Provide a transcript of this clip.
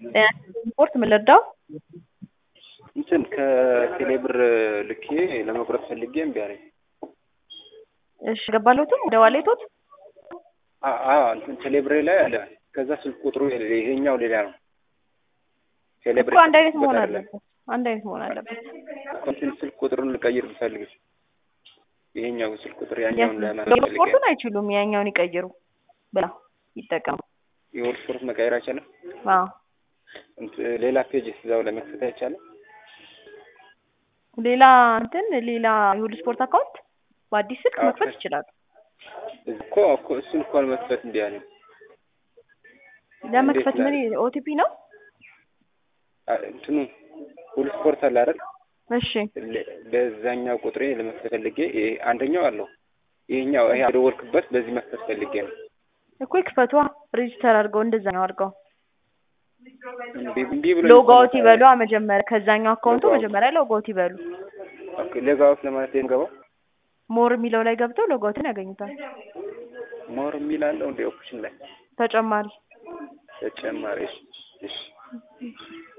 ስፖርት ምን ልርዳው? እንትን ከቴሌብር ልኬ ለመቁረጥ ፈልጌ እምቢ አለኝ። እሺ ገባለሁትም ወደ ዋሌቶት አ- አ እንትን ቴሌብሬ ላይ አለ። ከዛ ስልክ ቁጥሩ ይሄኛው ሌላ ነው። ቴሌብሬ እኮ አንድ አይነት መሆን አይደለም። አለበት። አንድ አይነት መሆን አለበት። እንትን ስልክ ቁጥሩን ልቀይር ብፈልግ ይሄኛው ስልክ ቁጥር ያኛውን ለማለት ፈልጌ ስፖርቱን አይችሉም፣ ያኛውን ይቀይሩ ብላ ይጠቀሙ። የወር ስፖርት መቀየር አይቻልም። አዎ እንትን ሌላ ፔጅ እዛው ላይ መክፈት አይቻልም። ሌላ እንትን ሌላ የሁሉ ስፖርት አካውንት በአዲስ ስልክ አዎ፣ መክፈት ከ- ይችላሉ። እኮ እኮ እሱን እኮ መክፈት እምቢ አለኝ። ለመክፈት እንዴት ምን ኦቲፒ ነው? አ- እንትኑ ሁሉ ስፖርት አለ አይደል? እሺ ለ- በዛኛው ቁጥሬ ለመክፈት ፈልጌ ይሄ አንደኛው አለው ይሄኛው ይሄ የደወልክበት በዚህ መክፈት ፈልጌ ነው። እኮ ይክፈቷ። ሬጅስተር አድርገው እንደዛ ነው አድርገው እምቢ እምቢ ብሎ ሎጋውት ይበሉ መጀመሪያ ከዛኛው አካውንቱ ሎጋውት። መጀመሪያ ሎጋውት ይበሉ። ኦኬ ሌጋውት ለማለት የምገባው ሞር የሚለው ላይ ገብተው ሎጋውትን ያገኙታል። ሞር የሚል አለው እንደ ኦፕሽን ላይ ተጨማሪ ተጨማሪ እሺ እሺ